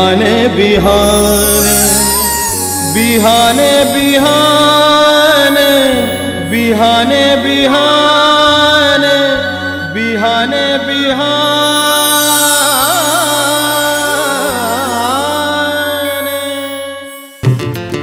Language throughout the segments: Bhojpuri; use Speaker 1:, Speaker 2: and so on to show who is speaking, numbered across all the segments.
Speaker 1: बिहाने बिहाने बिहाने बिहाने बिहाने बिहाने बिहाने बिहाने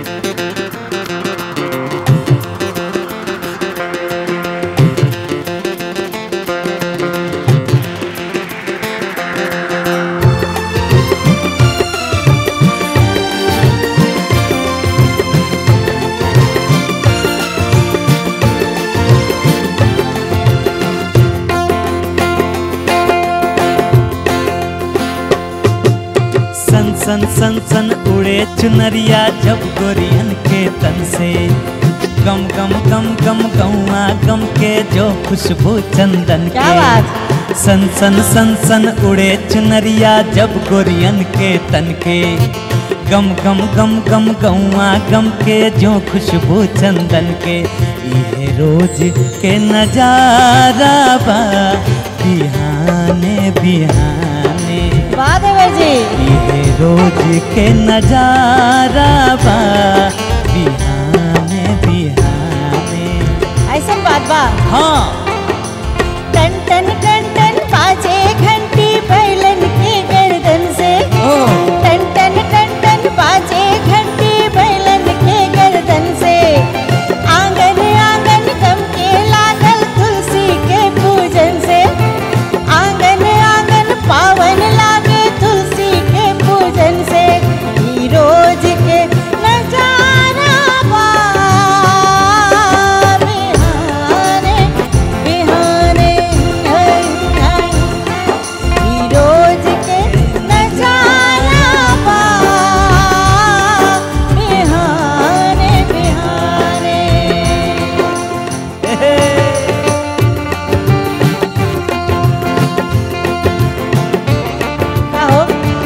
Speaker 2: सन सन सन सन उड़े चुनरिया जब गोरियन के तन से गम गम गम गम गौआ गम के जो खुशबू चंदन
Speaker 3: क्या
Speaker 2: के
Speaker 3: बात?
Speaker 2: सन सन सन सन उड़े चुनरिया जब गोरियन के तन के गम गम गम गम गौआ गम के जो खुशबू चंदन के ये रोज के नजारा बा बिहाने बिहाने
Speaker 3: वाह देवर जी
Speaker 2: ये रोज के नजारा बा बिहाने बिहाने
Speaker 3: ऐसा बात बा
Speaker 2: हाँ
Speaker 3: टन टन टन टन बाजे घंटी बैलन के गर्दन से
Speaker 2: ओ
Speaker 3: टन टन टन टन बाजे घंटी बैलन के गर्दन से आंगन आंगन गम के लागल तुलसी के पूजन से आंगन आंगन पावन लागे तुलसी के पूजन से ई रोज के नजारा बा बिहाने बिहाने है, है। ई रोज के नजारा बा बिहाने बिहाने का हो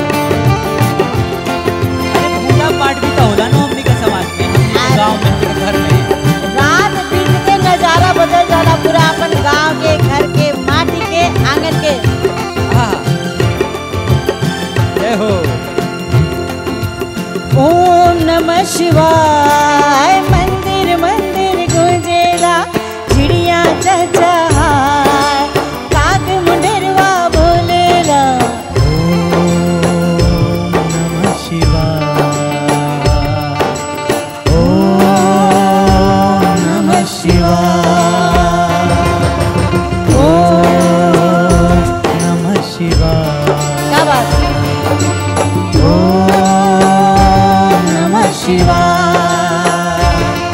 Speaker 2: अरे पूजा पाठ भी तो होला ना हमनी के समाज में हमनी के गांव में हमनी के घर में
Speaker 3: रात दिन के नजारा बदल जाला पूरा अपन गांव के घर के माटी के आंगन के
Speaker 2: हाँ जय हो
Speaker 3: ओम नमः शिवाय मंदिर मंदिर गुंजेला चिड़िया चहचहाय काग मुंडरवा बोलेला
Speaker 2: ओम नमः शिवाय ओम नमः शिवाय ओम नमः शिवाय
Speaker 3: क्या बात
Speaker 2: ओम नमः शिवाय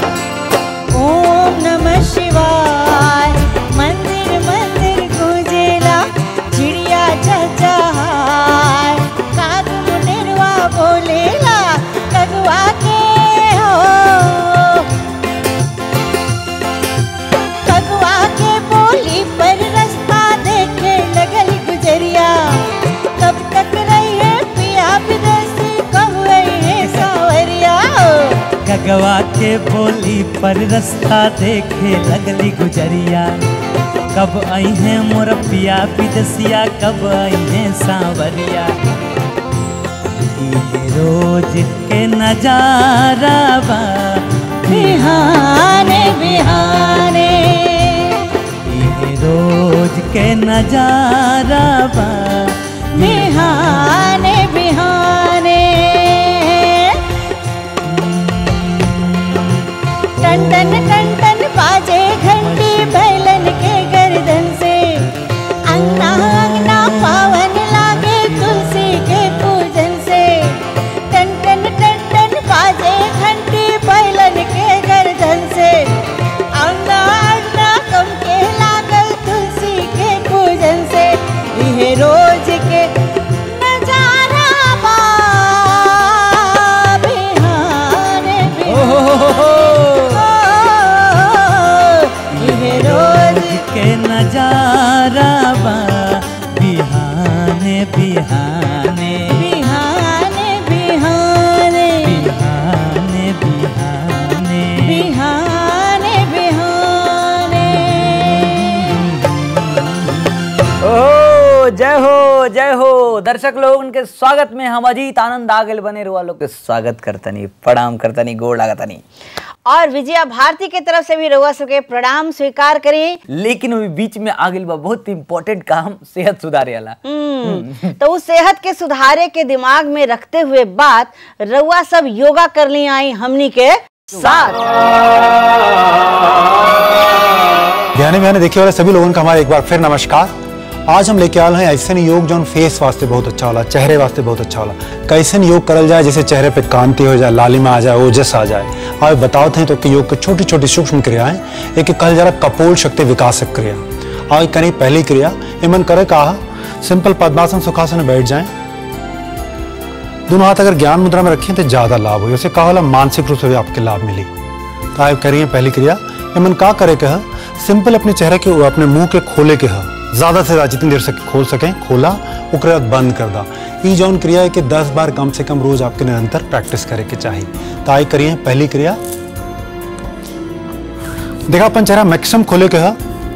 Speaker 3: ओम नमः शिवाय मंदिर मंदिर गुंजेला चिड़िया चहचहाय काग मुंडरवा बोलेला कगवा के हो कगवा के बोली पर रास्ता देखे लगल गुजरिया कब तक रही है पिया विदेशी कब रही है सावरिया
Speaker 2: गगवा के बोली पर रास्ता देखे लगली गुजरिया कब आई है मोर पिया विदसिया कब आई है सांवरिया ये रोज के नजारा बा
Speaker 3: बिहाने बिहाने
Speaker 2: ये रोज के नजारा बा
Speaker 3: बिहाने बिहाने टन टन टन टन बाजे घंटी बैलन के गर्दन से अंगना अंगना पावन लागे तुलसी के पूजन से टन टन टन टन बाजे घंटी बैलन के गर्दन से अंगना अंगना कम के लागल तुलसी के पूजन से यह रोज के नजारा
Speaker 2: दर्शक लोग उनके स्वागत में हम अजीत आनंद आ गए बने रुआ लोग के स्वागत करतनी प्रणाम करतनी गोड़ लागतनी
Speaker 3: और विजया भारती के तरफ से भी रउआ सबके प्रणाम स्वीकार करिए
Speaker 2: लेकिन अभी बीच में आ गइल बा बहुत इंपॉर्टेंट काम सेहत सुधारे वाला
Speaker 3: हम्म, तो उस सेहत के सुधारे के दिमाग में रखते हुए बात रउआ सब योगा कर ली आई हमनी के साथ
Speaker 4: ध्यान में देखने वाले सभी लोगों का हमारा एक बार फिर नमस्कार आज हम लेके आए हैं ऐसे योग जो फेस वास्ते बहुत अच्छा होला चेहरे वास्ते बहुत अच्छा होला कैसे योग करल जाए जिससे चेहरे पे कांति हो जाए लालिमा आ जाए ओजस आ जाए और बताओ थे तो कि योग की छोटी छोटी सूक्ष्म क्रियाएं एक कल जरा कपोल शक्ति विकासक क्रिया और करी पहली क्रिया इमन करे कहा सिंपल पद्मासन सुखासन में बैठ जाएं दोनों हाथ अगर ज्ञान मुद्रा में रखें तो ज्यादा लाभ हो जैसे कहा होला मानसिक रूप से भी आपके लाभ मिली तो आप करिए पहली क्रिया इमन का करे कह सिंपल अपने चेहरे के अपने मुंह के खोले के ह ज्यादा से ज्यादा जितनी देर से खोल सकें खोला ओकरे बाद बंद कर दा ई जौन क्रिया है कि 10 बार कम से कम रोज आपके निरंतर प्रैक्टिस करे के चाहिए तो आई करिए पहली क्रिया देखा अपन चेहरा मैक्सिमम खोले के ह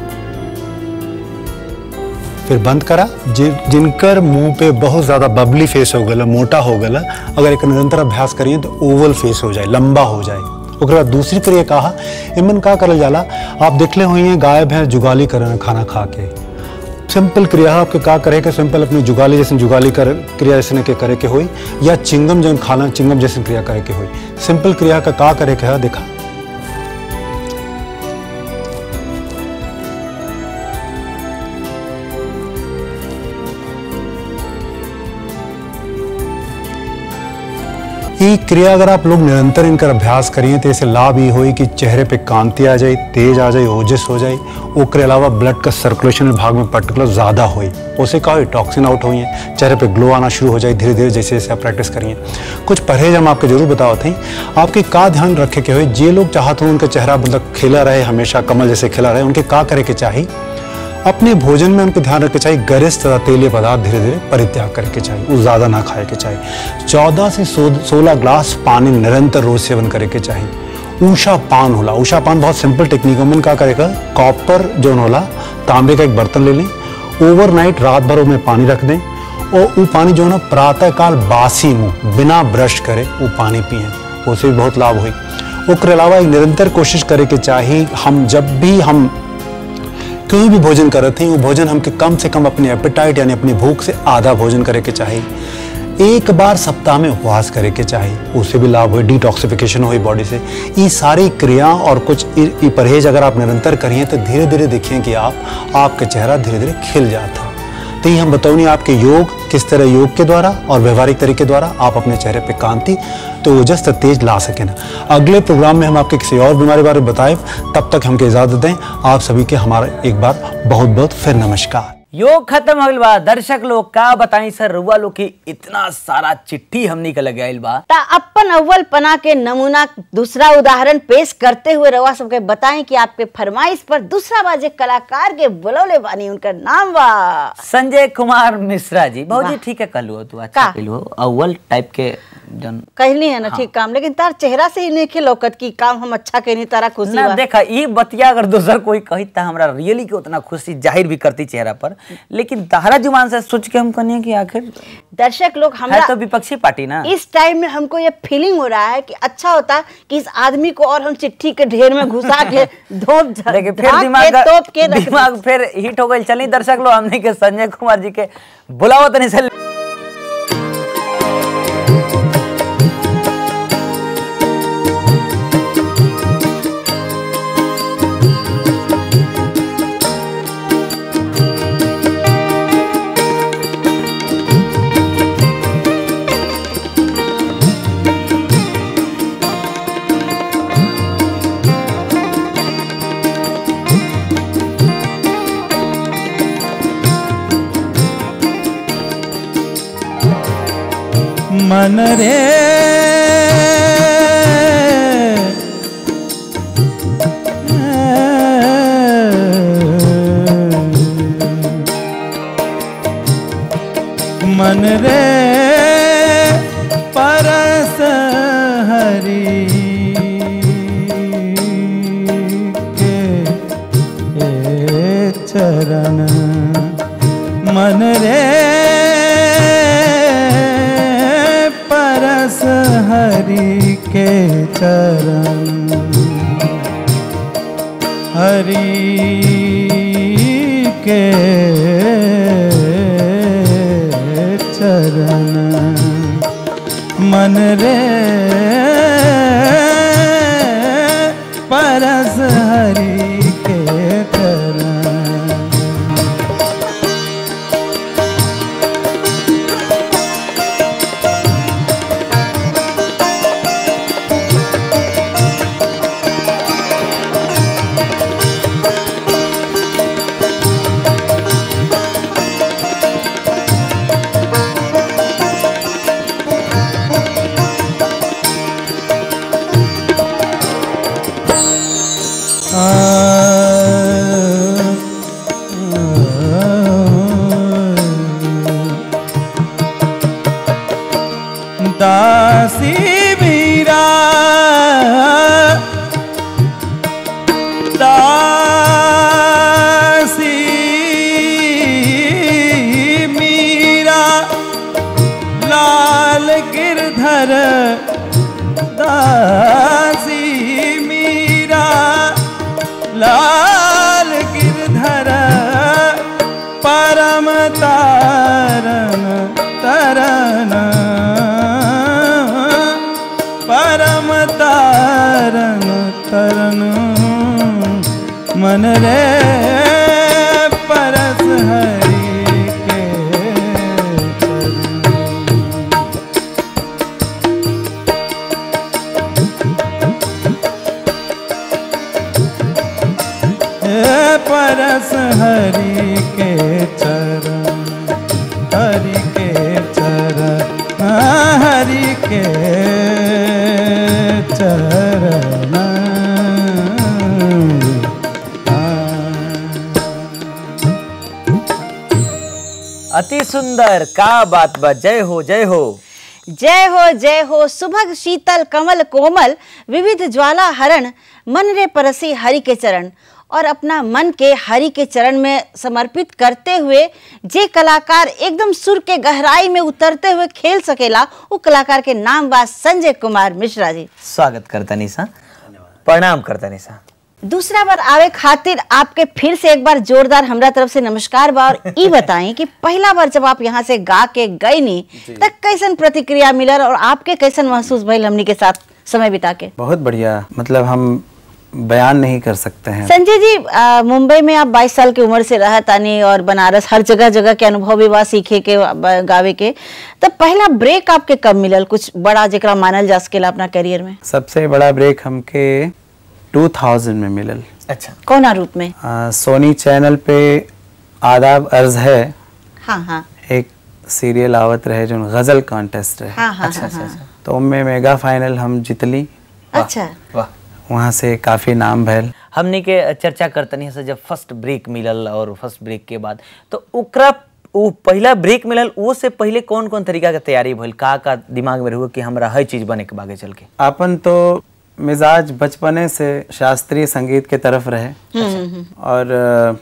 Speaker 4: फिर बंद करा जि, जिनकर मुंह पे बहुत ज्यादा बबली फेस हो गया मोटा हो गया अगर एक निरंतर अभ्यास करिए तो ओवल फेस हो जाए लंबा हो जाए ओकरे बाद दूसरी क्रिया कहा इमन का करल जाला आप देखले हुई हैं गाय भैंस जुगाली करना खाना खा के सिंपल क्रिया है, आपके का करे के सिंपल अपनी जुगाली जैसे जुगाली कर क्रिया जैसे के करे के होई या चिंगम जैसे खाना चिंगम जैसे क्रिया करे के होई सिंपल क्रिया का का करे के है देखा ये क्रिया अगर आप लोग निरंतर इनका अभ्यास करिए तो इससे लाभ ये होई कि चेहरे पे कांति आ जाए तेज आ जाए ओजस हो जाए ओकरे अलावा ब्लड का सर्कुलेशन भाग में पर्टिकुलर ज़्यादा होई उसे का होई टॉक्सिन आउट हुई है चेहरे पे ग्लो आना शुरू हो जाए धीरे धीरे जैसे जैसे आप प्रैक्टिस करिए कुछ परहेज हम आपको जरूर बताओ थे आपके का ध्यान रखे के हुए जे लोग चाहते हो उनका चेहरा मतलब खिला रहे हमेशा कमल जैसे खिला रहे उनके का करे के चाहिए अपने भोजन में उनको ध्यान रखना चाहिए गरिष्ठ तथा तेलीय पदार्थ धीरे धीरे परित्याग करके चाहिए वो ज़्यादा ना खाए के चाहिए चौदह से सोलह ग्लास पानी निरंतर रोज सेवन करे के चाहिए ऊषा पान होला ऊषा पान बहुत सिंपल टेक्निक है मन का करेगा कॉपर जो होला तांबे का एक बर्तन ले लें ओवरनाइट रात भर में पानी रख दें और वो पानी जो है ना प्रातः काल बासी मुंह बिना ब्रश करे वो पानी पिए उससे भी बहुत लाभ हुई उसके अलावा एक निरंतर कोशिश करे के चाहिए हम जब भी हम कोई भी भोजन करते हैं वो भोजन हमके कम से कम अपने एपेटाइट यानी अपनी भूख से आधा भोजन करे के चाहिए एक बार सप्ताह में उपवास करे के चाहिए उससे भी लाभ हो डिटॉक्सिफिकेशन हो बॉडी से ये सारी क्रिया और कुछ ये परहेज अगर आप निरंतर करिए तो धीरे धीरे देखिए कि आप आपका चेहरा धीरे धीरे खिल जाता तो ये हम बताऊंगी आपके योग किस तरह योग के द्वारा और व्यवहारिक तरीके द्वारा आप अपने चेहरे पे कांति तो ओजस तक तेज ला सके ना अगले प्रोग्राम में हम आपके किसी और बीमारी बारे में बताएं तब तक हमके इजाजत दें आप सभी के हमारा एक बार बहुत बहुत फिर नमस्कार
Speaker 2: योग खत्म हो गइल बा दर्शक लोग का बताई सर रुआ लोग की इतना सारा चिट्ठी हमनी के लगे आइल बा
Speaker 3: ता अपन अव्वल पना के नमूना दूसरा उदाहरण पेश करते हुए रवा सबके बताएं कि आपके फरमाइश पर दूसरा बाजे कलाकार के बुलौले बानी उनका नाम बा
Speaker 2: संजय कुमार मिश्रा जी बहुत जी
Speaker 3: वाह।
Speaker 2: ठीक है कहलू तू अच्छा
Speaker 3: का?
Speaker 2: कहलू अव्वल टाइप के जन
Speaker 3: कहली है ना ठीक काम लेकिन तार चेहरा से ही नहीं के लौकत की काम हम अच्छा कहनी तारा खुशी
Speaker 2: ना
Speaker 3: बा
Speaker 2: देखा ये बतिया अगर दूसर कोई कही था हमरा रियली के उतना खुशी जाहिर भी करती चेहरा पर लेकिन तहरा जुबान से सोच के हम कहनी कि आखिर
Speaker 3: दर्शक लोग
Speaker 2: है
Speaker 3: हमरा
Speaker 2: तो विपक्षी पार्टी ना
Speaker 3: इस टाइम में हमको ये फीलिंग हो रहा है कि अच्छा होता कि इस आदमी को और हम चिट्ठी के ढेर में घुसा के धोप झ-
Speaker 2: देखिए फिर
Speaker 3: ढाक
Speaker 2: दिमाग
Speaker 3: के तोप के रख
Speaker 2: दिमाग फिर हिट हो गई चलिए दर्शक लोग हमने के संजय कुमार जी के बुलाओ तनी से
Speaker 1: मन रे मन रे परस हरि के चरण मन रे हरि के चरण हरि के चरण मन रे परस हरि के चरण दासी मीरा दासी मीरा लाल गिरधर दासी मीरा लाल गिरधर परम तारन तरन परम तारन तरन मन रे परस हरि के चरण। हे परस हरि के चरण हरि के चरण हाँ, हरि के चरण
Speaker 5: अति सुंदर का बात बा जय हो जय हो
Speaker 3: जय हो जय हो सुभग शीतल कमल कोमल विविध ज्वाला हरण मन रे परसी हरि के चरण और अपना मन के हरि के चरण में समर्पित करते हुए जे कलाकार एकदम सुर के गहराई में उतरते हुए खेल सकेला वो कलाकार के नाम बा संजय कुमार मिश्रा जी
Speaker 5: स्वागत करता निशा प्रणाम करता निशा
Speaker 3: दूसरा बार आवे खातिर आपके फिर से एक बार जोरदार हमरा तरफ से नमस्कार बा और ई बताएं कि पहला बार जब आप यहाँ से गा के गए नी तब कैसन प्रतिक्रिया मिलल और आपके कैसन महसूस भइल हमनी के साथ समय बिता के
Speaker 1: बहुत बढ़िया मतलब हम बयान नहीं कर सकते हैं
Speaker 3: संजय जी आ, मुंबई में आप 22 साल की उम्र से रह तानी और बनारस हर जगह जगह के अनुभव भी बा सीखे के बा, गावे के तब पहला ब्रेक आपके कब मिलल कुछ बड़ा जेकरा मानल जा सकेला अपना करियर में
Speaker 1: सबसे बड़ा ब्रेक हमके 2000 में मिलल
Speaker 5: अच्छा
Speaker 3: कौना रूप में
Speaker 1: आ, सोनी चैनल पे आदाब अर्ज है
Speaker 3: हाँ हाँ
Speaker 1: एक सीरियल आवत रहे जो गजल कॉन्टेस्ट रहे
Speaker 3: हाँ हाँ
Speaker 5: अच्छा
Speaker 3: हाँ,
Speaker 5: अच्छा
Speaker 3: हाँ।
Speaker 5: अच्छा
Speaker 1: तो उनमें मेगा फाइनल हम जितली
Speaker 3: अच्छा
Speaker 5: वाह
Speaker 1: वहाँ से काफी नाम भैल
Speaker 5: हमने के चर्चा करतनी से जब फर्स्ट ब्रेक मिलल और फर्स्ट ब्रेक के बाद तो ओकरा वो पहला ब्रेक मिलल वो से पहले कौन कौन तरीका के तैयारी भइल का का दिमाग में रहुआ कि हमरा हर चीज बने के बागे चल के
Speaker 1: अपन तो मिजाज बचपने से शास्त्रीय संगीत के तरफ रहे और अ,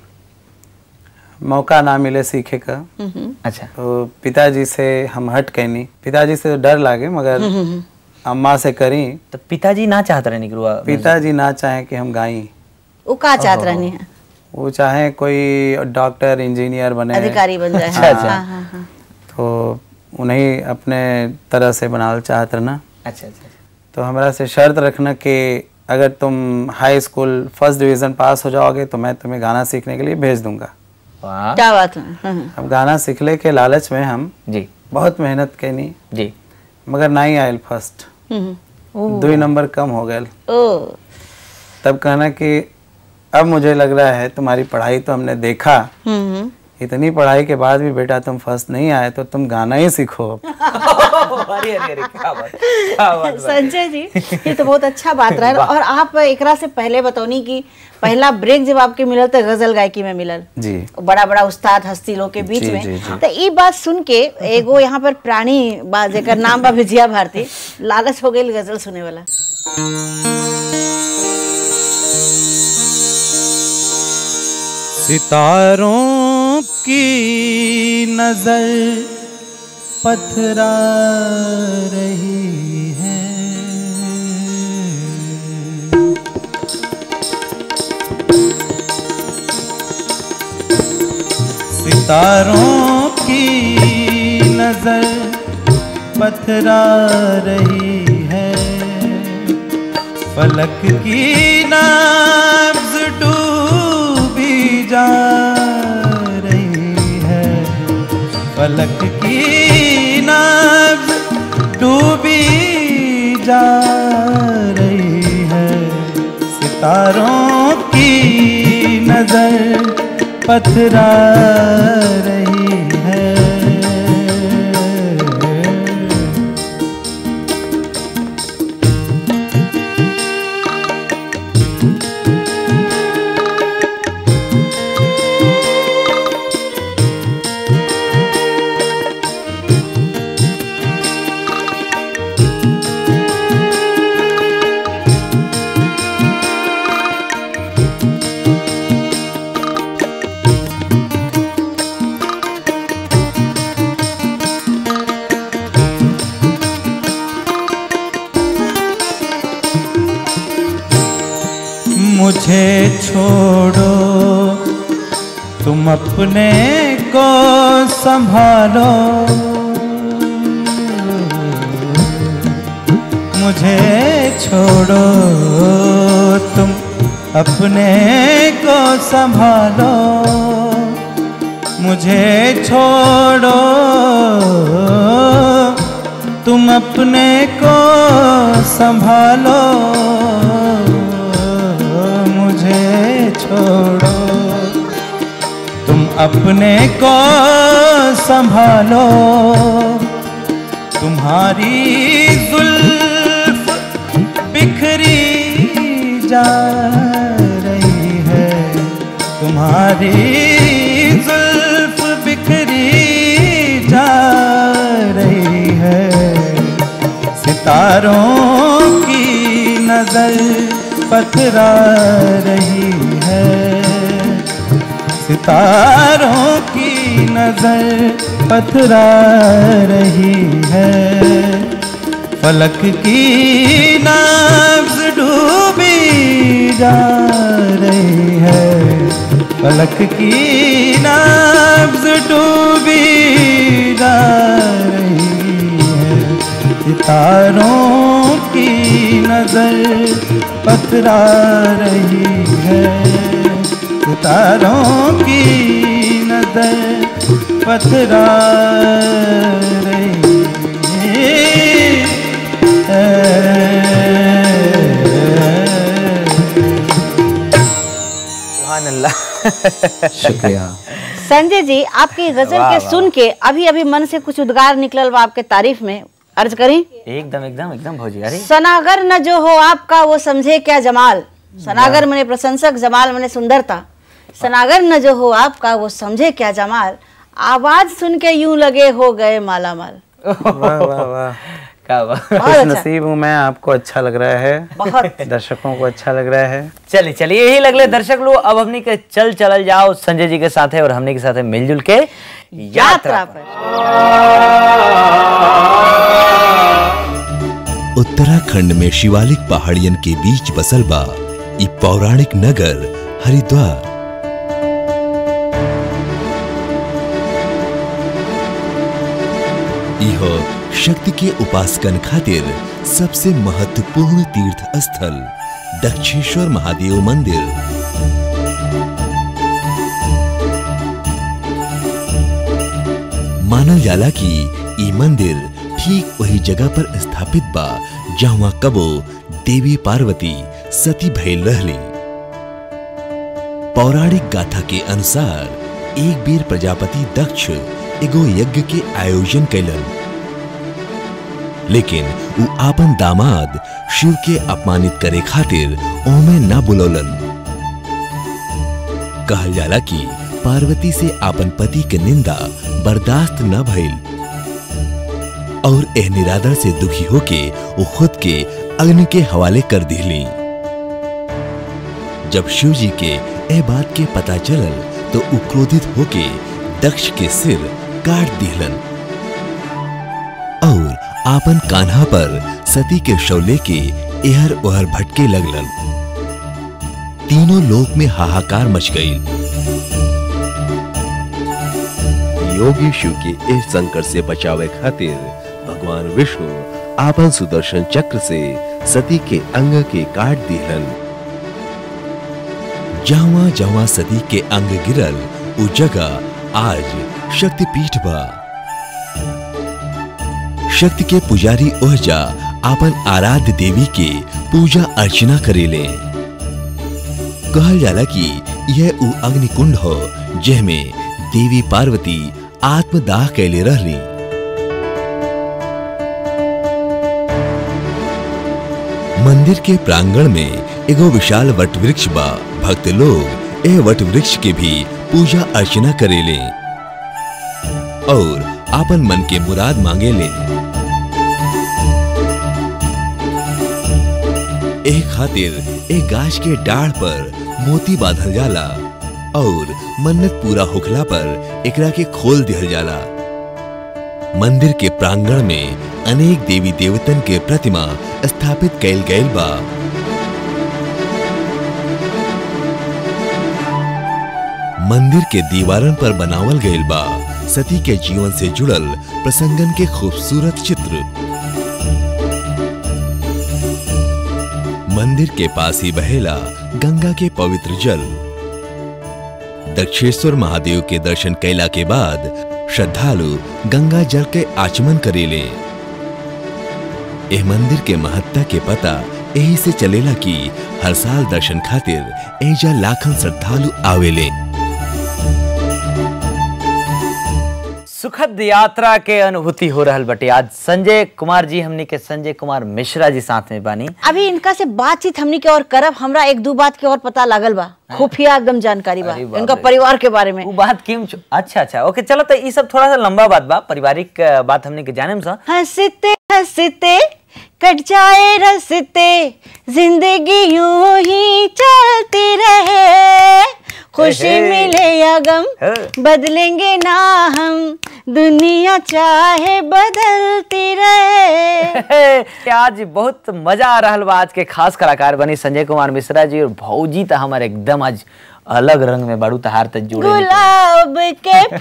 Speaker 1: मौका ना मिले सीखे का
Speaker 5: अच्छा
Speaker 1: तो पिताजी से हम हट कैनी पिताजी से तो डर लागे मगर अम्मा से करी
Speaker 5: तो पिताजी ना चाहत रहे निकलुआ
Speaker 1: पिताजी ना चाहे कि हम गाई
Speaker 3: वो का चाहत रहनी है
Speaker 1: वो चाहे कोई डॉक्टर इंजीनियर बने
Speaker 3: अधिकारी बन जाए
Speaker 5: अच्छा,
Speaker 3: हाँ,
Speaker 5: अच्छा।
Speaker 3: हाँ, हाँ, हाँ।
Speaker 1: तो उन्हें अपने तरह से बनाल चाहत रहना
Speaker 5: अच्छा अच्छा
Speaker 1: तो हमरा से शर्त रखना कि अगर तुम high school first division pass हो जाओगे तो मैं तुम्हें गाना सीखने के लिए भेज दूंगा
Speaker 5: वाह
Speaker 3: क्या बात है हाँ, हाँ।
Speaker 1: अब गाना सीखले के लालच में हम
Speaker 5: जी
Speaker 1: बहुत मेहनत कैनी
Speaker 5: जी
Speaker 1: मगर नहीं आयल फर्स्ट
Speaker 3: हम्म,
Speaker 1: दो ही नंबर कम हो गए
Speaker 3: ओ
Speaker 1: तब कहना कि अब मुझे लग रहा है तुम्हारी पढ़ाई तो हमने देखा
Speaker 3: हम्म, हम्म।
Speaker 1: इतनी पढ़ाई के बाद भी बेटा तुम फर्स्ट नहीं आए तो तुम गाना ही सीखो
Speaker 5: अरे अरे अरे क्या बात क्या बात
Speaker 3: संजय जी ये तो बहुत अच्छा बात रहा और आप एकरा से पहले बतौनी कि पहला ब्रेक जब आपके मिलल तो गजल गायकी में मिलल
Speaker 1: जी
Speaker 3: बड़ा बड़ा उस्ताद हस्ती लोग के बीच
Speaker 1: जी,
Speaker 3: में
Speaker 1: जी, जी।
Speaker 3: तो ई बात सुन के एगो यहाँ पर प्राणी बा जेकर नाम बा विजया भारती लालच हो गई गजल सुने वाला
Speaker 2: सितारों की नजर पथरा रही है सितारों की नजर पथरा रही है फलक की नाब्ज डूबी जा रही है फलक की नाब्ज डूबी जा रही है सितारों की नजर पथरा रही है मुझे छोड़ो तुम अपने को संभालो मुझे छोड़ो तुम अपने को संभालो मुझे छोड़ो तुम अपने को संभालो मुझे छोड़ो तुम अपने को संभालो तुम्हारी जुल्फ बिखरी जा रही है तुम्हारी जुल्फ बिखरी जा रही है सितारों की नजर पथरा रही है सितारों की नजर पथरा रही है फलक की नाब्ज डूबी जा रही है फलक की नाब्ज डूबी जा रही है सितारों की नजर पथरा रही है सितारों की नजर पथरा रही है
Speaker 5: सुभान अल्लाह
Speaker 6: शुक्रिया
Speaker 7: संजय जी आपकी गजल
Speaker 5: वाह,
Speaker 7: के
Speaker 5: वाह,
Speaker 7: सुन के अभी अभी मन से कुछ उद्गार निकलल बा आपके तारीफ में अर्ज करी
Speaker 5: एकदम एकदम एकदम भौजी अरे
Speaker 7: सनागर न जो हो आपका वो समझे क्या जमाल सनागर मने प्रशंसक जमाल मने सुंदरता सनागर न जो हो आपका वो समझे क्या जमाल आवाज सुन के यूं लगे हो गए माला माल
Speaker 1: वाह वाह वाह
Speaker 5: क्या बात
Speaker 7: बहुत
Speaker 1: खुश
Speaker 7: अच्छा
Speaker 1: नसीब हूँ मैं आपको अच्छा लग रहा है
Speaker 7: बहुत
Speaker 1: दर्शकों को अच्छा लग रहा है
Speaker 5: चलिए चलिए यही लगले दर्शक लोग अब हमनी के चल चलल जाओ संजय जी के साथ और हमनी के साथ मिलजुल के यात्रा
Speaker 7: यात्रा
Speaker 5: पर।
Speaker 7: पर
Speaker 8: उत्तराखंड में शिवालिक पहाड़ियन के बीच बसल बा इ पौराणिक नगर हरिद्वार इहो शक्ति के उपासकन खातिर सबसे महत्वपूर्ण तीर्थ स्थल दक्षेश्वर महादेव मंदिर मानल जाला कि ई मंदिर ठीक वही जगह पर स्थापित बा जहाँ कबो देवी पार्वती सती भइल रहली पौराणिक गाथा के अनुसार एक बेर प्रजापति दक्ष एगो यज्ञ के आयोजन कैलन लेकिन उ आपन दामाद शिव के अपमानित करे खातिर ओमे ना बुलौलन कहल जाला कि पार्वती से आपन पति के निंदा बर्दाश्त न भइल और एह निरादर से दुखी होके वो खुद के अग्नि के हवाले कर दिली जब शिव जी के ए बात के पता चलल तो उ क्रोधित होके दक्ष के सिर काट दिहलन और आपन कान्हा पर सती के शव लेके एहर ओहर भटके लगलन तीनों लोक में हाहाकार मच गई योगी शिव के इस संकट से बचावे खातिर भगवान विष्णु आपन सुदर्शन चक्र से सती के अंग के काट दिहलन जहाँ जहाँ सती के अंग गिरल उ जगह आज शक्तिपीठ बा शक्ति के पुजारी ओहजा आपन आराध्य देवी के पूजा अर्चना करेले कहल जाला कि यह उ अग्निकुंड हो जेमे देवी पार्वती आत्मदाह कैले रहली मंदिर के प्रांगण में एगो विशाल वट वृक्ष बा भक्त लोग एह वट वृक्ष के भी पूजा अर्चना करेले और आपन मन के मुराद मांगे ले एक खातिर एक गाछ के डाढ़ पर मोती बांधल जाला और मन्नत पूरा होखला पर एकरा के खोल दिहल जाला मंदिर के प्रांगण में अनेक देवी देवतन के प्रतिमा स्थापित कैल गैल बा मंदिर के दीवारन पर बनावल गैल बा सती के जीवन से जुड़ल प्रसंगन के खूबसूरत चित्र मंदिर के पास ही बहेला गंगा के पवित्र जल दक्षेश्वर महादेव के दर्शन कैला के बाद श्रद्धालु गंगा जल के आचमन करेले एह मंदिर के महत्ता के पता यही से चलेला कि हर साल दर्शन खातिर एजा लाखन श्रद्धालु आवेले
Speaker 5: सुखद यात्रा के अनुभूति हो रहल बटे आज संजय कुमार जी हमनी के संजय कुमार मिश्रा जी साथ में बानी
Speaker 7: अभी इनका से बातचीत हमनी के और करब हमरा एक दो बात के और पता लागल बा खुफिया एकदम जानकारी बा
Speaker 5: अरे बाप
Speaker 7: इनका
Speaker 5: रे।
Speaker 7: परिवार के बारे में
Speaker 5: वो बात क्यों छो- अच्छा अच्छा ओके चलो तो ये सब थोड़ा सा लंबा बात बा पारिवारिक अ, बात हमने के जाने में सा
Speaker 7: हंसते हंसते कट जाए रसते जिंदगी यूं ही चलती रहे खुशी
Speaker 5: हे।
Speaker 7: मिले या गम
Speaker 5: हे।
Speaker 7: बदलेंगे ना हम दुनिया चाहे बदलती रहे
Speaker 5: आज बहुत मजा आ रहा बा आज के खास कलाकार बनी संजय कुमार मिश्रा जी और भौजी तो हमारे एकदम आज अलग रंग में बाड़ू तहार तक जुड़े निकले।
Speaker 7: गुलाब के
Speaker 5: अरे,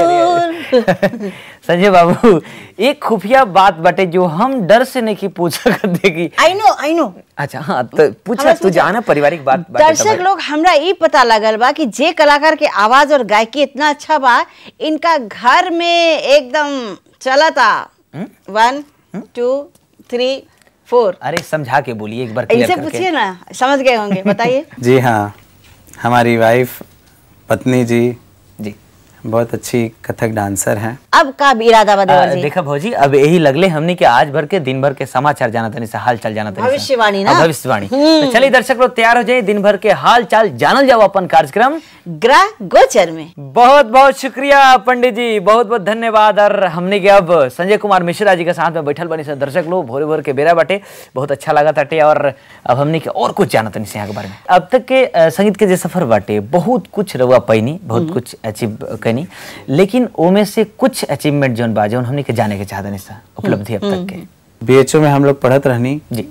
Speaker 7: फूल
Speaker 5: अरे। संजय बाबू एक खुफिया बात बटे जो हम डर से नहीं की पूछ सकते कि
Speaker 7: आई नो आई नो
Speaker 5: अच्छा हाँ तो पूछा
Speaker 7: हमरा
Speaker 5: तू
Speaker 7: पूछा।
Speaker 5: जाना पारिवारिक बात बाटे तो
Speaker 7: दर्शक
Speaker 5: भाई।
Speaker 7: लोग हमरा ई पता लगल बा कि जे कलाकार के आवाज और गायकी इतना अच्छा बा इनका घर में एकदम चलता वन टू थ्री फोर
Speaker 5: अरे समझा के बोलिए एक बार clear
Speaker 7: इनसे
Speaker 5: करके।
Speaker 7: पूछिए ना समझ गए होंगे बताइए
Speaker 1: जी हाँ हमारी वाइफ पत्नी जी
Speaker 5: जी
Speaker 1: बहुत अच्छी कथक डांसर हैं
Speaker 7: अब का इरादा बा
Speaker 5: आ,
Speaker 7: देवर जी
Speaker 5: देखा भौजी अब यही लगले हमनी के आज भर के दिन भर के समाचार जाना तनी से हाल चाल जाना तनी से।
Speaker 7: भविष्यवाणी ना?
Speaker 5: हाँ, भविष्यवाणी तो चलिए दर्शक लोग तैयार हो जाए दिन भर के हाल चाल जानल जाओ अपन कार्यक्रम
Speaker 7: ग्रह गोचर में
Speaker 5: बहुत बहुत शुक्रिया पंडित जी बहुत बहुत धन्यवाद और हमने के अब संजय कुमार मिश्रा जी के साथ में बैठल बनी से दर्शक लोग भोरे भोर के बेरा बाटे बहुत अच्छा लगा ताटे और अब हमने के और कुछ जाना तनी से यहाँ के बारे में अब तक के अ, संगीत के जे सफर बाटे बहुत कुछ रउआ पैनी बहुत कुछ अचीव कैनी लेकिन ओमे से कुछ अचीवमेंट जौन बा जौन हमने के जाने के चाहतनी सा उपलब्धि अब तक के
Speaker 1: बीएचयू में हम लोग पढ़त रहनी
Speaker 5: जी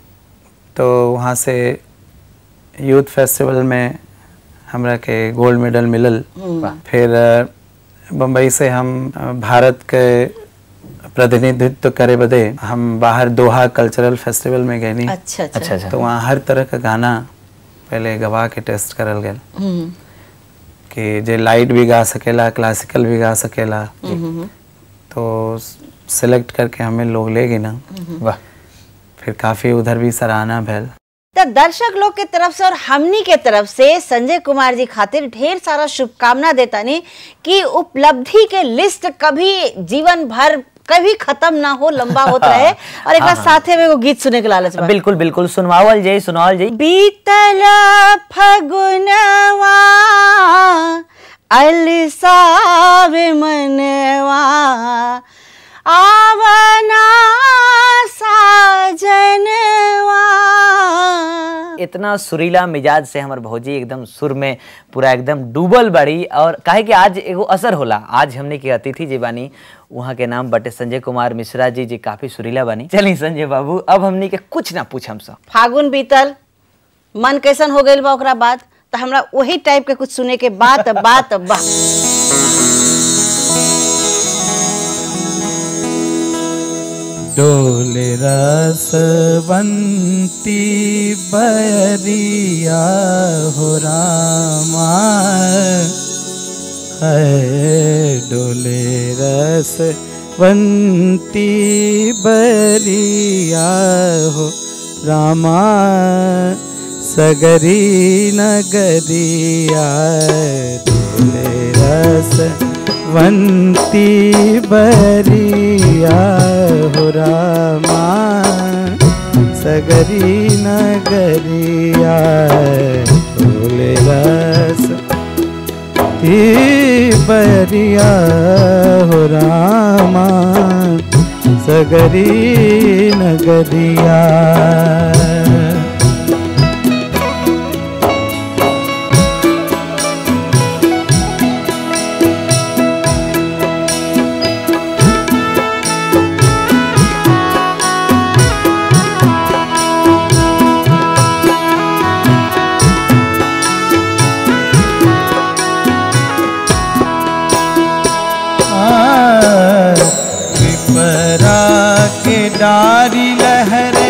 Speaker 1: तो वहाँ से यूथ फेस्टिवल में हमरा के गोल्ड मेडल मिलल फिर अ, बम्बई से हम अ, भारत के प्रतिनिधित्व करे बदे हम बाहर दोहा कल्चरल फेस्टिवल में गए नी
Speaker 7: अच्छा अच्छा
Speaker 5: अच्छा अच्छा
Speaker 1: तो वहाँ हर तरह का गाना पहले गवा के टेस्ट करल गया
Speaker 7: हम्म,
Speaker 1: कि जे लाइट भी गा सकेला क्लासिकल भी गा सकेला तो सिलेक्ट करके हमें लोग ले गए ना
Speaker 5: वाह
Speaker 1: फिर काफ़ी उधर भी सराहना भैल
Speaker 7: तो दर्शक लोग के तरफ से और हमनी के तरफ से संजय कुमार जी खातिर ढेर सारा शुभकामना देता नहीं कि उपलब्धि के लिस्ट कभी जीवन भर कभी खत्म ना हो लंबा होता रहे और एक साथे में एगो गीत सुने के लालच बा
Speaker 5: बिल्कुल बिल्कुल सुनवावल जाई सुनावल जाई
Speaker 7: बीतल फगुनवा अलसावे मनवा आवना साजनवा
Speaker 5: इतना सुरीला मिजाज से हमर भौजी एकदम सुर में पूरा एकदम डूबल बाड़ी और काहे कि आज एगो असर होला आज हमने के अतिथि जी बानी वहाँ के नाम बटे संजय कुमार मिश्रा जी जी काफी सुरीला बानी चलिए संजय बाबू अब हमने के कुछ ना पूछम सब
Speaker 7: फागुन बीतल मन कैसन हो गइल बा ओकरा बाद तो हमरा वही टाइप के कुछ सुने के बात बात बा
Speaker 2: डोले रसवंती बरिया हो रामा है डोले रसवंती बरिया हो रामा सगरी नगरिया डोले रसवंती बरिया हो रामा सगरी नगरिया डोले रस ती बरिया हो रामा सगरी नगरिया विपरा के डारी लहरे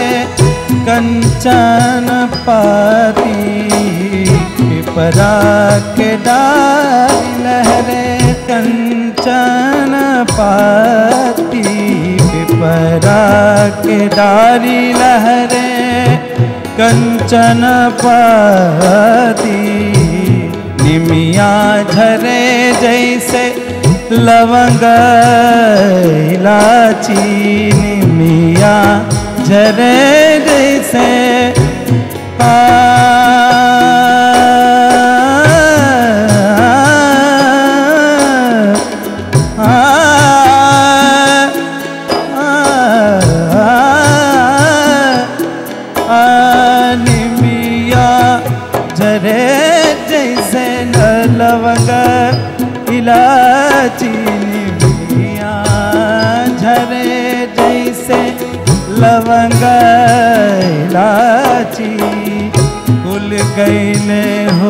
Speaker 2: कंचन पाती विपरा के डारी लहरे कंचन पाती विपरा के डारी लहरे कंचन पाती निमिया झरे जैसे लवंग इलाची निमिया झरे जैसे आ आ, आ, निमिया झरे जैसे न लवंग इलाची निमिया झरे जैसे लवंग इलाची कुल गईले हो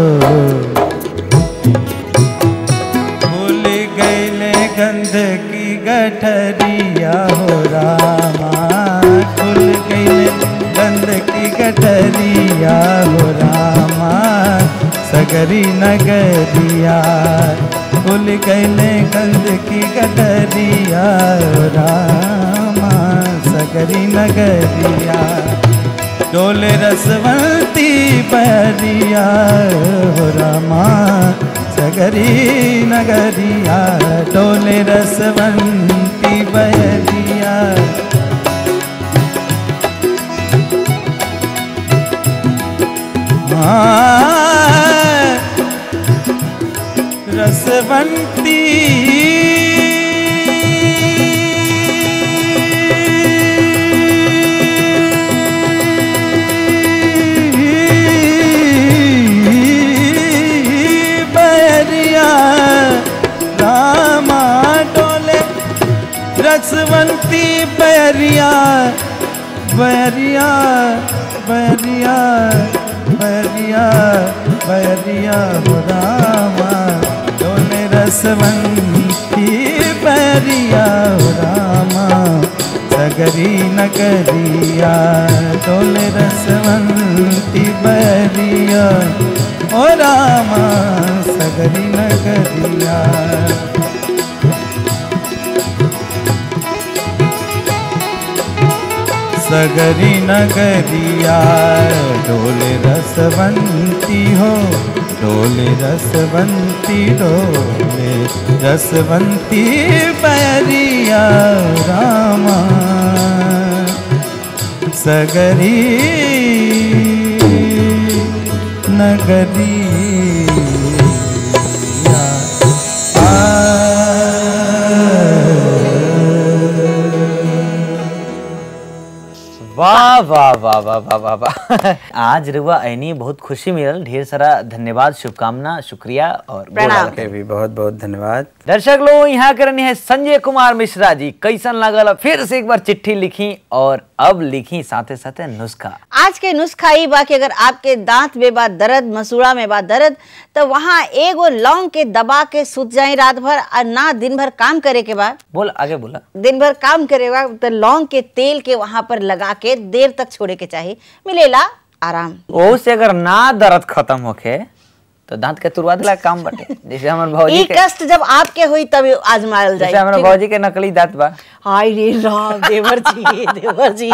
Speaker 2: भूल गईले गंध की गठरिया हो रामा खुल गईले गंध की गठरिया हो रामा सगरी नगरिया खुल गईले गंध की गठरिया हो रामा सगरी नगरिया डोले रसवंती बरिया हो रामा सगरी नगरिया डोले रसवंती बरिया हाँ, रसवंती बरिया रामा डोले रसवंती बरिया बरिया बरिया बरिया बरिया हो रामा डोले रसवंती बरिया हो रामा सगरी नगरिया डोले रसवंती बरिया ओ रामा सगरी नगरिया सगरी नगरिया डोले रसवंती हो डोले रसवंती डोले रसवंती पैरिया रामा सगरी नगरिया आ
Speaker 5: वाह वाह वाह वाह वाह वाह वाह आज रुआ ऐनी बहुत खुशी मिलल ढेर सारा धन्यवाद शुभकामना शुक्रिया और गोड़
Speaker 7: प्रणाम।
Speaker 5: लागत।
Speaker 1: के भी बहुत बहुत धन्यवाद
Speaker 5: दर्शक लोग यहाँ करनी है संजय कुमार मिश्रा जी कैसन लगल फिर से एक बार चिट्ठी लिखी और अब लिखी साथे साथे नुस्खा
Speaker 7: आज के नुस्खा ई बा कि अगर आपके दांत में बा दर्द मसूड़ा में बा दर्द तो वहाँ एगो लौंग के दबा के सुत जाए रात भर और ना दिन भर काम करे के बाद
Speaker 5: बोल आगे बोला
Speaker 7: दिन भर काम करेगा तो लौंग के तेल के वहां पर लगा के देर तक छोड़े के चाहिए मिलेला आराम
Speaker 5: ओ से अगर ना दर्द खत्म होखे तो दांत के तुरवा दिला काम बटे जैसे हमर भौजी
Speaker 7: ई
Speaker 5: के
Speaker 7: कष्ट जब आपके हुई तब आजमायल
Speaker 5: जैसे
Speaker 7: जाए
Speaker 5: हमर
Speaker 7: ठीक है?
Speaker 5: भौजी के नकली दांत बा
Speaker 7: हाय रे राम देवर जी देवर जी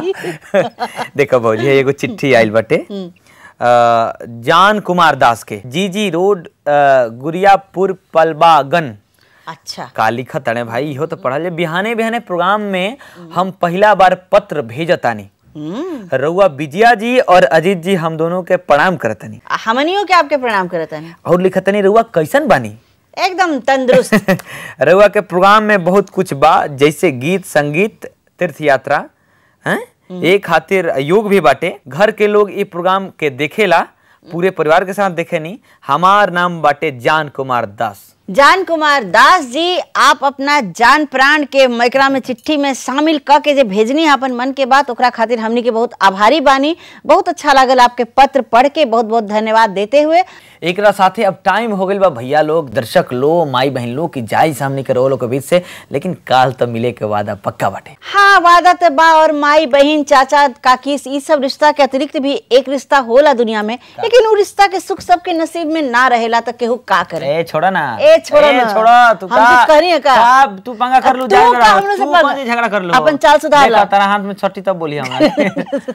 Speaker 5: देखो भौजी है एगो चिट्ठी आइल बटे अ, जान कुमार दास के जी जी रोड अ, गुरियापुर पलबागन
Speaker 7: अच्छा
Speaker 5: का लिखत अड़े भाई इहो तो पढ़ल बिहाने बिहाने प्रोग्राम में हम पहला बार पत्र भेजतानी रउआ विजया जी और अजीत जी हम दोनों के प्रणाम करतनी
Speaker 7: हमनियों के आपके प्रणाम करत हैं
Speaker 5: और लिखतनी रउआ कैसन बानी
Speaker 7: एकदम तंदुरुस्त
Speaker 5: रउआ के प्रोग्राम में बहुत कुछ बा जैसे गीत संगीत तीर्थ यात्रा हैं ए खातिर योग भी बाटे घर के लोग ई प्रोग्राम के देखेला पूरे परिवार के साथ देखे नी हमार नाम बाटे जान कुमार दास
Speaker 7: जान कुमार दास जी आप अपना जान प्राण के मैकरा में चिट्ठी में शामिल क के जे भेजनी है अपन मन के बात ओकरा खातिर हमनी के बहुत आभारी बानी बहुत अच्छा लागल आपके पत्र पढ़ के बहुत बहुत धन्यवाद देते हुए
Speaker 5: एकरा साथे अब टाइम हो गइल बा भैया लोग दर्शक लो माई बहन लोग की जाई सामने के रोलो के बीच से लेकिन काल तो मिले के वादा पक्का बाटे
Speaker 7: हाँ वादा तो बा और माई बहन चाचा काकी ई सब रिश्ता के अतिरिक्त भी एक रिश्ता होला दुनिया में लेकिन वो रिश्ता के सुख सबके नसीब में ना रहेला तो केहू का करे
Speaker 5: ए छोड़ा ना
Speaker 7: ए छोड़ा
Speaker 5: ए,
Speaker 7: ना।
Speaker 5: छोड़ा तू
Speaker 7: हम
Speaker 5: का
Speaker 7: कुछ करिए का?
Speaker 5: का तू पंगा कर लू
Speaker 7: तू
Speaker 5: जा
Speaker 7: का हमरे से
Speaker 5: तू
Speaker 7: पंगा?
Speaker 5: कौन सी झगड़ा कर लू
Speaker 7: अपन चाल सुधार ला।
Speaker 5: देखा तारा हाथ में छठी तब बोली हमारे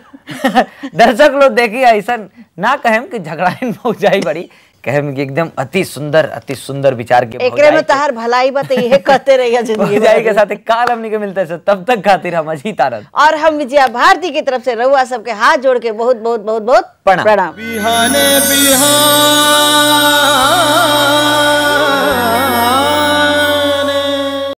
Speaker 5: दर्शक लोग देखिए ऐसा ना कहेम कि झगड़ा हो जाई बड़ी कहेम कि एकदम अति सुंदर अति सुंदर विचार के
Speaker 7: एकरे में
Speaker 5: भौजाई के-
Speaker 7: तहार भलाई बा तो यही कहते रहिए जिंदगी
Speaker 5: भौजाई के
Speaker 7: भर।
Speaker 5: साथ काल हमनी के मिलते से तब तक खातिर हम अजीत आनंद
Speaker 7: और हम विजया भारती की तरफ से रहुआ सबके हाथ जोड़ के बहुत बहुत बहुत बहुत
Speaker 5: प्रणाम।
Speaker 7: प्रणाम
Speaker 6: बिहाने बिहान